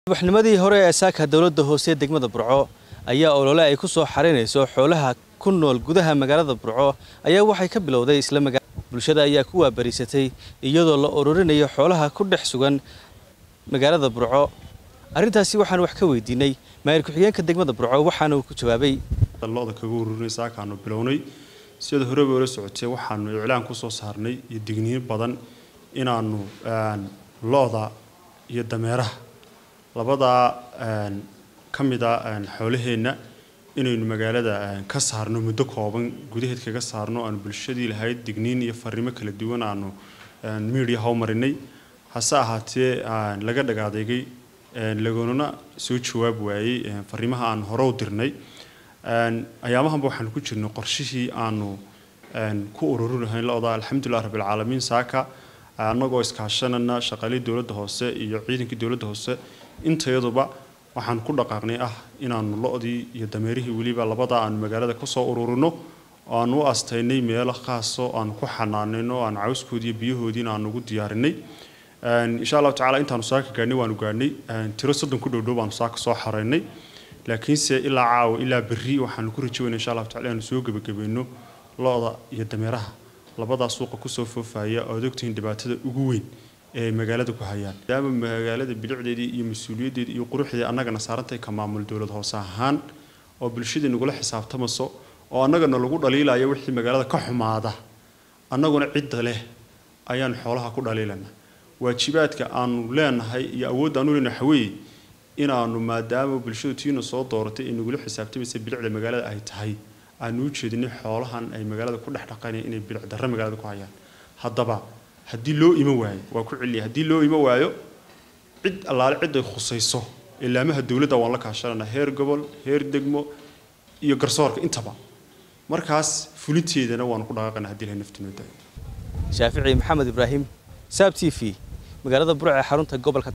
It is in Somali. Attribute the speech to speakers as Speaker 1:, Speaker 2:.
Speaker 1: subaxnimadii hore ee saaka dowladda hoose degmada burco ayaa olole ay ku soo xarinayso xoolaha ku nool gudaha magaalada burco ayaa waxay ka bilowday isla maga bulshada ayaa ku waabariisatay iyadoo la ururinayo xoolaha ku dhex sugan magaalada burco arrintaasi waxaan wax ka weydiinay maayir ku-xigeenka degmada burco waxaana uu ku jawaabay
Speaker 2: loda kaga ururinay saakaanu bilownay sida horeba ola socotay waxaanu iclaan ku soo saarnay iyo digniin badan inaanu lo-da iyo dameeraha labadaa ka mid a xoolaheenna inaynu magaalada ka saarno muddo kooban gudaheed kaga saarno aanu bulshadii lahayd digniin iyo fariimo kala duwan aanu miidiya howmarinay hase ahaatee laga dhagaadeegay lagunana soo jawaab waayey fariimaha aan hore u dirnay ayaamahanba waxaanu ku jirnay qorshihii aanu ku ururinahayn lo-da alxamdulilah rabbilcaalamiin saaka annagoo iskaashanana shaqaalii dowladda hoose iyo ciidankii dowladda hoose intayaduba waxaan ku dhaqaaqnay ah inaanu lo-dii iyo dameerihii weliba labadaa aanu magaalada kasoo ururino oo aanu u astaynay meelo khaasoo aanu ku xanaanayno aanu cawskoodii iyo biyahoodiina aanu ugu diyaarinay insha allahu tacala intaanu saaka gaadhnay waanu gaadhnay tiro soddon ku dhowdhow baanu saaka soo xaraynay laakiinse ilaa caawa ilaa berri waxaanu ku rajawayna insha allahu tacala inaanu soo gebagabayno lo-da iyo dameeraha labadaa suuqa kusoo foofaya oad ogtihiin dhibaatada ugu weyn ee magaalada ku hayaan maadaama magaalada bilicdeedii iyo mas-uuliyaddeedii iyo quruxdeedii annagana saarantahay ka maamul dowlad hoose ahaan oo bulshadii nagula xisaabtamaso oo annagana lagu dhaliilaya wixii magaalada ka xumaada annaguna cidda leh ayaan xoolaha ku dhaliilana waajibaadka aanu leenahay iyo awoodda aanu leenahay waxaweeye inaanu maadaama bulshadu tiina soo dooratay ee nagula xisaabtamaysa bilicda magaalada ay tahay aanu u jeedinay xoolahan ay magaalada ku dhex dhaqanaya inay bilic darro magaalada ku hayaan haddaba haddii loo iman waayo waa ku celiya haddii loo iman waayo cid allaale cid ay khusayso ilaamaha dowladda waan la kaashanana heer gobol heer degmo iyo garsoorka intaba markaas fulinteedana waanu ku dhaqaaqana haddii ilahay naftinooda
Speaker 1: shaafici maxamed ibraahim saab t v magaalada burc ee xarunta gobolka